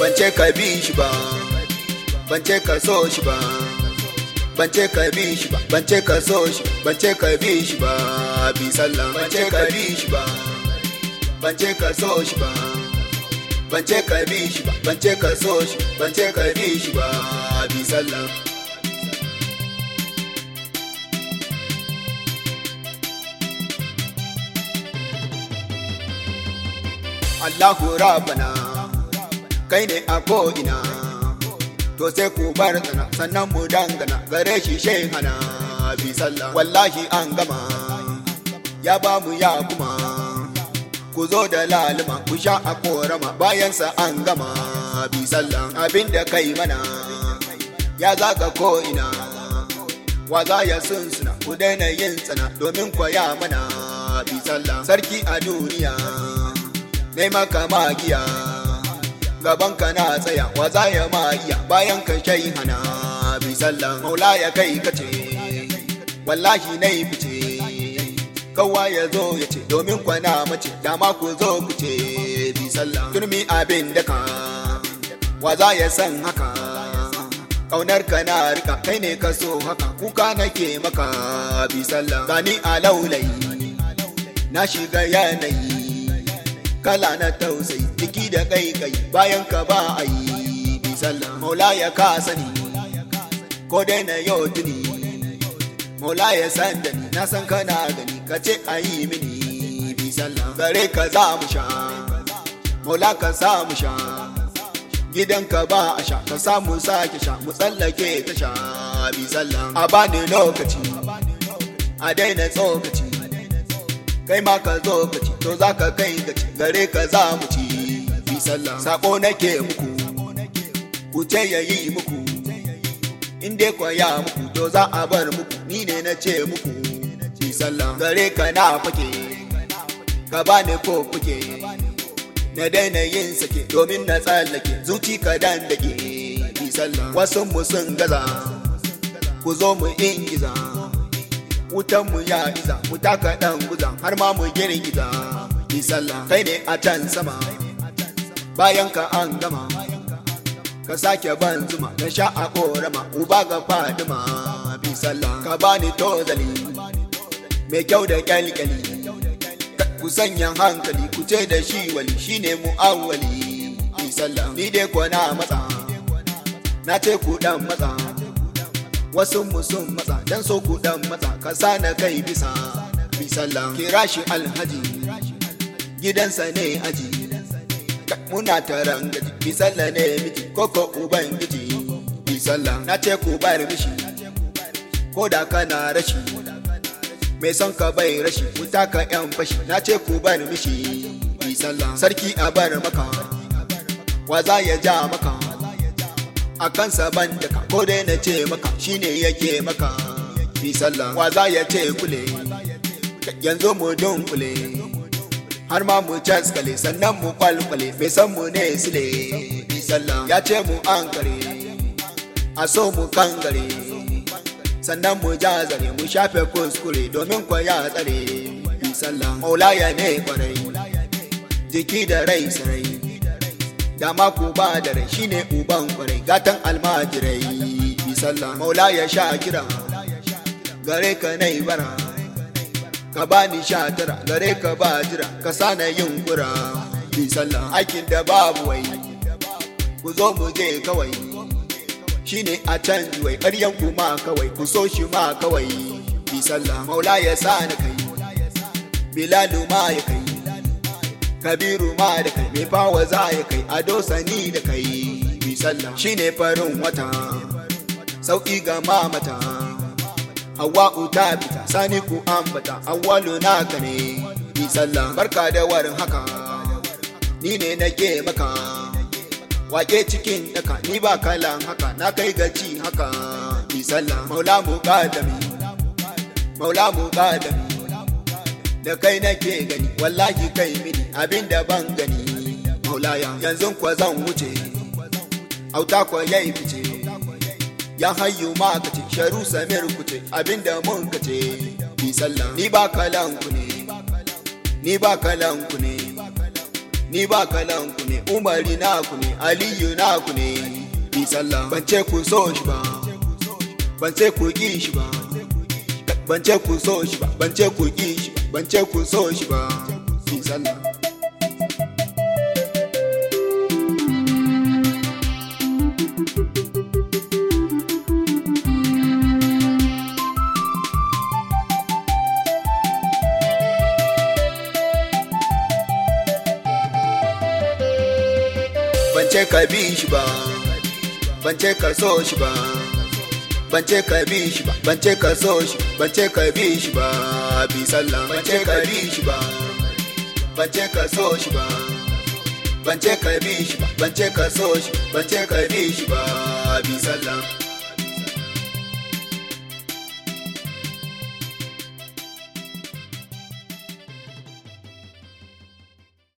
ban ce ka bi shi ba ban ce ka so shi ba ban ce ka bi shi ba ban ce ka so shi ban ce ka bi shi ba bi sallah ban ce ka bi shi ba ban ce ka so shi ba ban ce ka bi shi ba ban ce ka so shi ban ce ka bi shi ba bi sallah Allahu Rabbana kai ne a ko'ina to sai ku bar tsana sannan mu dangana gare shi shehana bi sallah wallahi an gama ya ba mu ya kuma ku zo da lalima ku sha a korama bayansa an gama bi sallah abinda kai mana ya zaga ko'ina wa za ya sunsuna ku daina yin tsana domin kwaya mana bi sallah sarki a duniya nai maka magiya gaban ka na tsaya wa za ya ma iya bayan ka shai hana bi sallah maula ya kai ka ce wallahi na yi fice kowa ya zo ya ce domin kwana mace dama ku zo ku ce bi sallah turmi abin da ka wa za ya san haka ƙaunar ka na rika kai ne ka so haka kuka nake maka bi sallah gani a laulayi na shiga yanayi kala na tausayi jiki da kai bayan ka ba a yi bi sallah maula ya ka sani ko dai na yau tuni maula ya san da ni na san kana gani ka ce a yi mini bi sallah gare ka za mu sha maula ka sa mu sha gidan ka ba a sha ka samu sake sha mu tsallake ta sha bi sallah a bani lokaci a daina tsokaci kai ma ka zo ka ci to za ka kai ka ci gare ka za mu ci bi sallah sako nake muku ku ce ya yi muku in dai kwa ya muku to za a bar muku ni ne na ce muku bi sallah gare ka na fake ka ba ni ko kuke na daina yin sake domin na tsallake zuci ka dan dake bi sallah wasu mu sun gaza ku zo mu ingiza wutan mu ya iza mu taka dan guza har ma mu girgiza bi sallah kai ne a can sama bayan ka an gama ka sake ban zuma na sha a korama uba ga fadima bi sallah ka bani tozali mai kyau da kyalkyali ku sanya hankali ku ce da shi wali shine mu'awwali bi sallah ni dai ko na matsa na ce ku dan matsa wasu mu sun matsa dan so ku dan matsa ka sana kai bisa bi sallah kira shi alhaji gidansa ne aji muna taron gaji bi sallah ne miji koko ubangiji bi sallah na ce ku bar mishi ko da kana rashi mai son ka bai rashi wuta ka yan fashi na ce ku bar mishi bi sallah sarki a bar maka wa za ya ja maka a kansa ban da ka ko dai na ce maka shine yake maka bi sallah wa za ya ce kule yanzu mu dunkule har ma mu caskale sannan mu kwalkwale bai san mu ne sile bi sallah ya ce mu an kare a so mu kangare sannan mu jazare mu shafe kuskure domin kwa ya tsare bi sallah maulaya ne kwarai jiki da rai sarai dama ku ba da rai shine uban kwarai gatan almajirai bi sallah maula ya sha kira gare ka nai bara ka bani sha tara gare ka ba jira ka sana yin kura bi sallah aikin da babu wai ku zo mu je kawai shine a canji wai ƙaryan ku ma kawai ku so shi ma kawai bi sallah maula ya sa na kai bilalu ma ya kai kabiru ma da kai mai fawa za ya kai ado sani da kai bi sallah shine farin wata sauki ga mamata hawa'u ta fita sani ku ambata awwalu naka ne bi sallah barka da warin haka ni ne nake maka wake cikin daka ni ba kalan haka na kai gaci haka bi sallah maula mu kadami maula mu kadami da kai nake gani wallahi kai mini abin da ban gani maulaya yanzu kwa zan wuce auta kwa yayi fice ya hayyu ma ka ce sharu samir ku ce abin da mun ka ce bi sallah ni ba kalan ku ne ni ba kalan ku ne ni ba kalan ku ne umari naku ne aliyu naku ne bi sallah ban ce ku so shi ba ban ce ku ki shi ba ban ce ku so shi ba ban ce ku ki shi ba ban ce ku so shi ba bi sallah ban ce ka bi shi ba ban ce ka so shi ba ban ce ka bi shi ba ban ce ka so shi ban ce ka bi shi ba bi sallah ban ce ka bi shi ba ban ce ka so shi ba ban ce ka bi shi ba ban ce ka so shi ban ce ka bi shi ba bi sallah